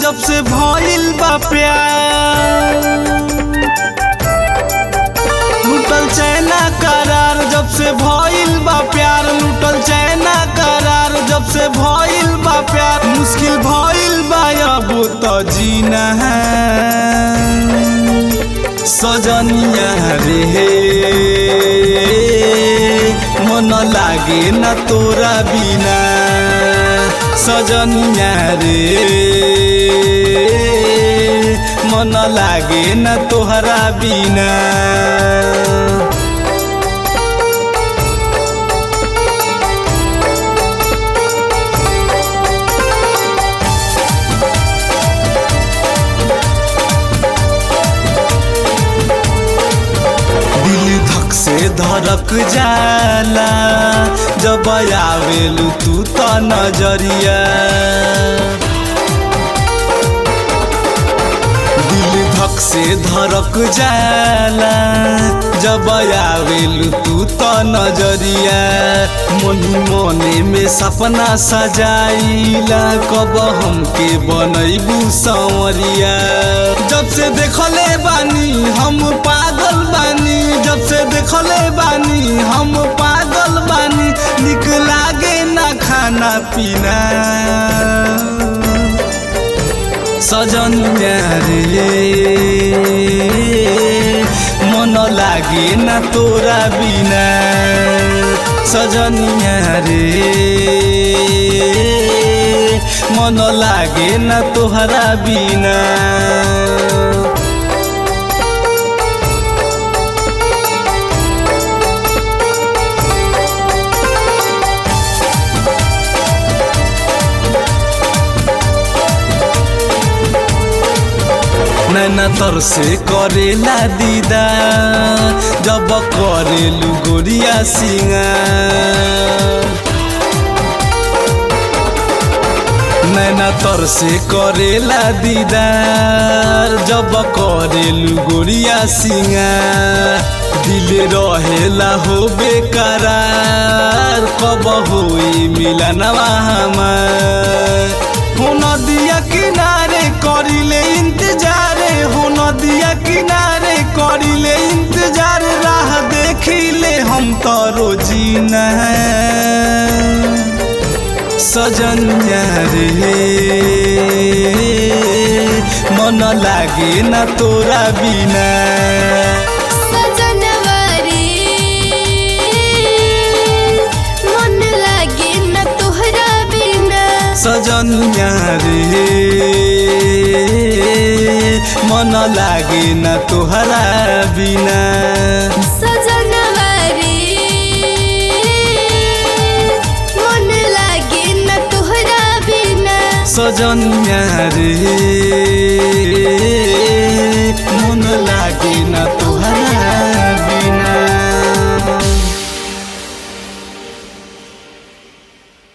जब से भइल बा प्यार लूटल चैना करार जब से भइल बा प्यार लूटल चैना करार जब से भइल बा प्यार मुश्किल भइल बा अब तो जीना है सजनिया रे मन लागे न तोरा बिना सजनिया रे मन लागे न तोहरा बिना दिल धक से धड़क जाला जब आवेलू तू तो नजरिया दिल धक से धड़क जाला जब आवेलू तू तो नजरिया मनी मने में सपना सजाइला कब हमके बनैबू संवरिया जब से देखले बानी हम पागल बानी जब से देखले बानी हम पागल बानी निक लागे ना खाना पीना सजन रे मन लागे ना तोरा बिना सजन रे मन लागे ना तोहरा बिना नैना तर से करेला दीदा जब करेलू गोरिया सिंगार नैना तर से करेला दीदार जब करेलू गोरिया सिंगार दिल रहेला हो बेकरार कब होई मिलनवा हमार हो नदिया किनारे करिले इंतजार हो नदिया किनारे करिले इंतजार राह देखिले हम तो रोजीना सजन रे मन लागे न तोरा बिना सजनवा रे मन लागे न तोहरा बिना सजन रे मन लागे न तोहरा बिना सजनवा रे मन लागे न तोहरा बिना सजन रे